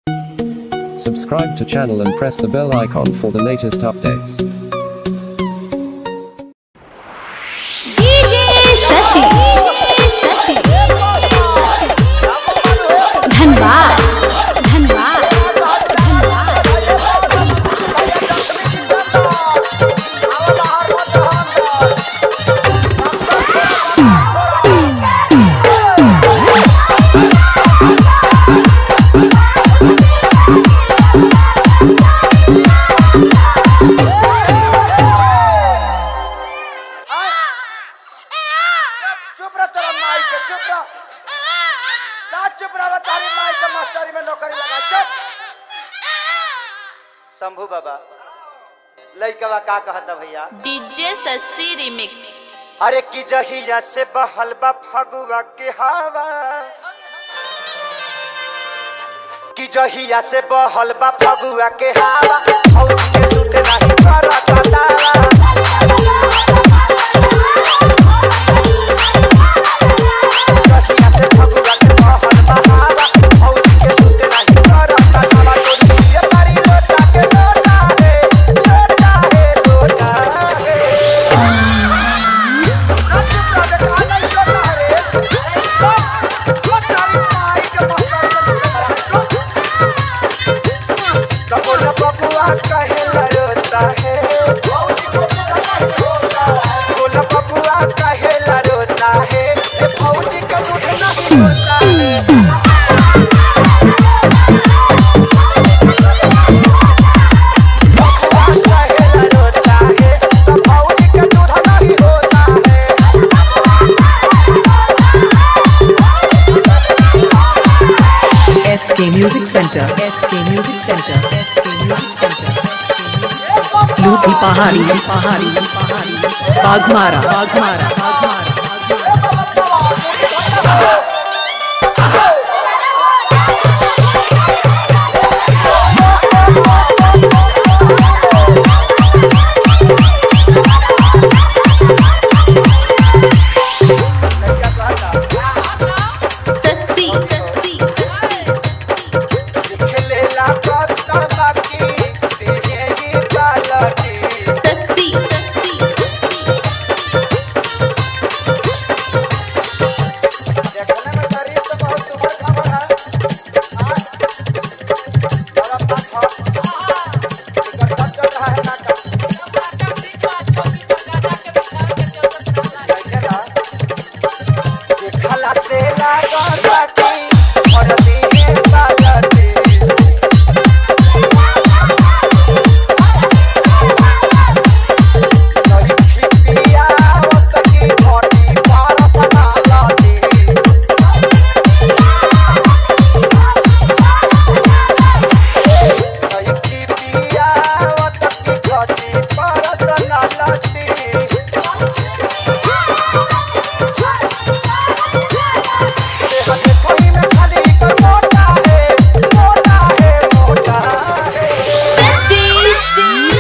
Subscribe to channel and press the bell icon for the latest updates. DJ Shashi Shashi Dhanbad Dhanbad Dhanbad चुप रह तेरा माई के चुप रह का चुप रह तारी माई के मास्टरी में नौकरी लगा चुप शंभू बाबा लइकवा का कहता भैया डीजे सस्सी रिमिक्स अरे की जहिया से बहल बा फगुआ के हवा की जहिया से बहल बा फगुआ के हवा और के सुते नहीं करता दावा जहिया से फगुआ के बहल बा हवा और के सुते नहीं करता दावा तोरी ये तारी लोटा के लोटा है लोटा है लोटा है SK Music Center. SK Music Center. SK Music Center. लूटी पहाड़ी पहाड़ी पहाड़ी बाघमारा बाघमारा बाघमारा सस्सी सस्सी खेलेला करता बाकी तेरे ही पालटी सस्सी सस्सी देखने में शरीर तो बहुत सुपर खबर है आज बड़ा पास हो इधर सब चल रहा है नाटक देखेला देखला से लागा बाकी और दिए पालटी नई खिपिया ओतकी घोटी पार सना लाटी नई खिपिया ओतकी घोटी पार सना लाटी हमें कोई में खाली कर मोटा है मोटा है मोटा है सस्सी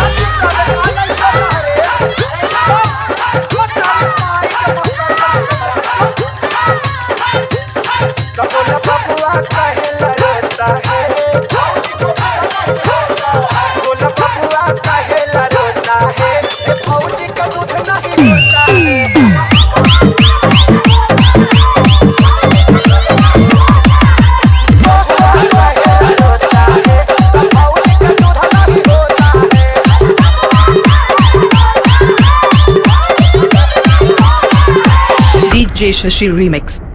कबोला बबुआ कहेला रोता है कबोला बबुआ कहेला रोता है ए भौजी का दूध नहीं रोता है बबुआ कहेला रोता है ए भौजी का दूध नहीं रोता है DJ Shashi Remix.